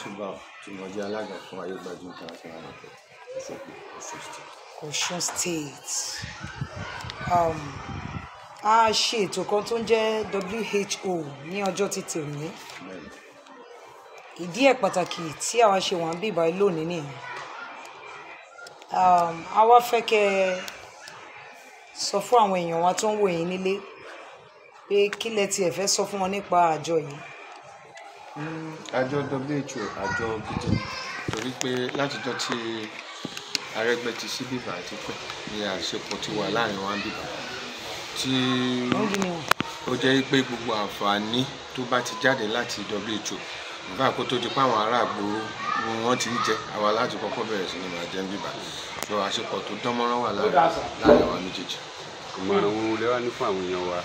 Mushiba tí mo jẹ́ alága fún Ayégbájú International Market Òṣogbo Ọ̀ṣun State. Ọ̀ṣun State um, a ṣe ètò kan tó ń jẹ́ WHO ní ọjọ́ títì òní Bẹ́ẹ̀ni. ìdí ẹ̀ pàtàkì tí àwa ṣe wà ń bí ìbáyìí lónìí nìyẹn um, a wá fẹ́ kẹ́ ẹ sọ fún àwọn èèyàn wa tó ń wò yín nílé pé kí lẹ tiẹ̀ fẹ́ sọ fún wọn nípa àjọ yìí àjọ WHO àjọ gidi ni torí pé látijọ́ tí Arẹ́gbẹ́ ti sí bíbá àti pẹ́ ní àṣepọ̀ ti wà láàrin wa bíbá tí wọ́n bí ni wọn. ó jẹ́ pé gbogbo àǹfààní tó bá ti jáde láti WHO nígbà kó tó di pé àwọn ará àgbòrò ni wọ́n ti ń jẹ àwa láti kọ́kọ́ bẹ̀rẹ̀ sí ni máa jẹ bíbá so àṣepọ̀ tó dán mọ́rán wà láàrin láàrin àwa méjèèjì. ìmọ̀ràn wo lẹ wá ní fún àwọn èèyàn wa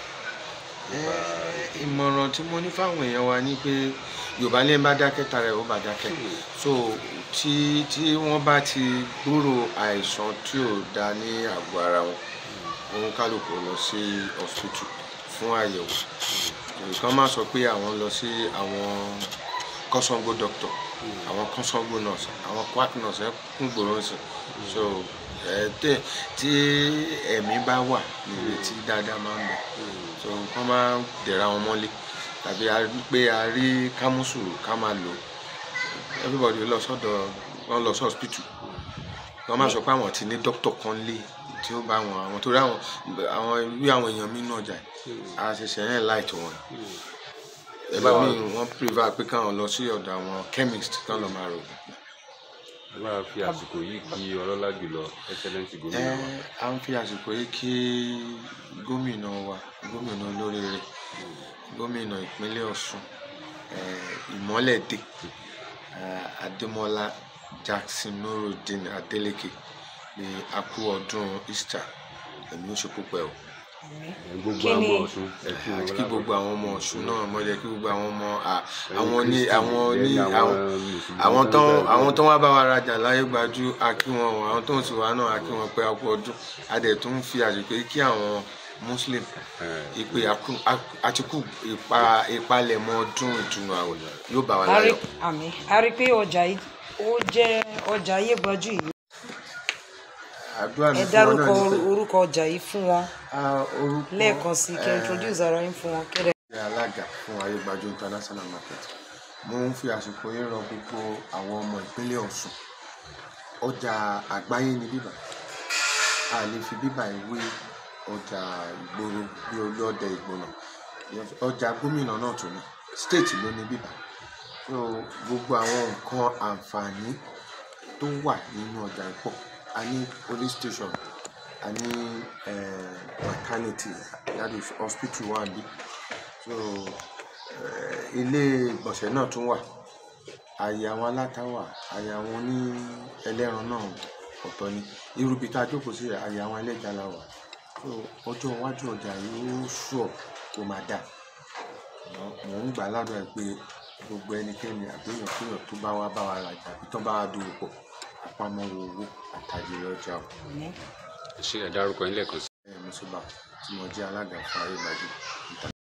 Eh, ìmọ̀ràn tí mo ní fáwọn èèyàn wa ni pé yorùbá ní ẹ bá dákẹ́ tara ẹ̀ ó bá dákẹ́ so tí tí wọ́n bá ti gbúrò àìsàn tí ò da ní àgọ́ ara wọn òun kálukú lọ sí hospital fún àyẹ̀wò nǹkan má sọ pé àwọn lọ sí àwọn kọ́sọ́ngbó doctor àwọn kọ́sọ́ngbó nurse àwọn quack nurse ẹ̀ kún gbòòrò sí so ẹ tẹ tí ẹ̀mí bá wà nírètí dáadáa máa ń bẹ so nǹkan máa ń dẹ̀ra wọn mọ́lé tàbí a rí pé a rí kámúsù ká máa lò everybody lọ sọ́dọ̀ wọn lọ sí hospital wọn máa sọ pé àwọn ti ní doctor kan lé tí ó bá wọn àwọn torí àwọn àwọn irú àwọn èèyàn mi náà jà á ṣẹ̀ṣẹ̀ yẹn láìtò wọn ẹlòmíì wọn prefer pé káwọn lọ sí ọ̀dọ̀ àwọn chemist kán lọ máa rò ẹ bá fi àsìkò yìí kí ọlọ́lá jùlọ excellence ẹ gómìnà wa à ń fi àsìkò yìí kí gómìnà wa gómìnà olóríire gómìnà ìpínlẹ̀ Ọ̀ṣun ẹ, ìmọ́lẹ̀dé ẹ, Adémọ́lá Jackson Nurudeen Adeleke ní a kú ọdún Easter ẹ̀mí ó ṣe púpẹ̀ o gbogbo Kí ni- àwọn ọ̀ṣun ẹ kí wọn àti kí lápapọ̀. gbogbo àwọn ọmọ Ọ̀ṣun náà mọ̀ jẹ́ kí gbogbo àwọn ọmọ à- àwọn ní Christian, àwọn ní then àwọn Mùsùlùmí àwọn tó tó ń bẹ- àwọn tó wá bá wa rajà láyé gbajú a kí wọn o àwọn tó ń sì wá náà a kí wọn pé a kú ọdún a dẹ̀ tún fi àsìkò yìí kí àwọn muslim Eh, ìpè àkú- àkú- àtikú ìpa ìpalẹ̀mọ́ ọdún ìtùnú àwẹ̀ yóò bá wa a rí láyọ̀. àmì a rí pé ọjà yìí ó jẹ́ ọjà Ayégbájú yìí àdúrà mi ẹ fún wọn dárúkọ náà ni pé orúkọ ọjà yìí fún wọn a, orúkọ lẹ́ẹ̀kan sí kẹ́ eh, introduce ara yín fún wọn kẹ́rẹ́. jẹ́ alága fún Ayégbájú international market mo ń fi àsìkò yìí rọ gbogbo àwọn ọmọ ìpínlẹ̀ Ọ̀ṣun ọjà àgbáyé ni bíbà a lè fi bíbà yìí wé ọjà ìgboro bí olú ọdẹ ìgbóná ọjà gómìnà náà tún ní state ló ní bíbà so gbogbo àwọn nǹkan àǹfààní tó wà nínú ọjà ìpọ̀ a ní police station a ní eh, maternity that is hospital wà bí so eh, ilé ìgbọ̀nsẹ̀ náà tún wà àyè àwọn aláta wà àyè àwọn oní ẹlẹ́ran náà ọ̀tọ̀ ni irú ibi tá a jókòó sí àyè àwọn ẹlẹ́ja la wà so ọjọ́ iwájú ọjà yìí ó sùọ̀ kó máa dà mò ń gbà ládùúrà pé gbogbo ẹnikẹ́ni àgbéyàn kéèyàn tó bá wá bá wa rajà àbí tó bá wá dòwò pọ̀ àpamọ́ owó àtàjèrè ọjà o ṣé ẹ dárúkọ yín lẹ́ẹ̀kan sí ẹ̀ mùsùlùmá tí mo jẹ́ alága fún Ayégbájú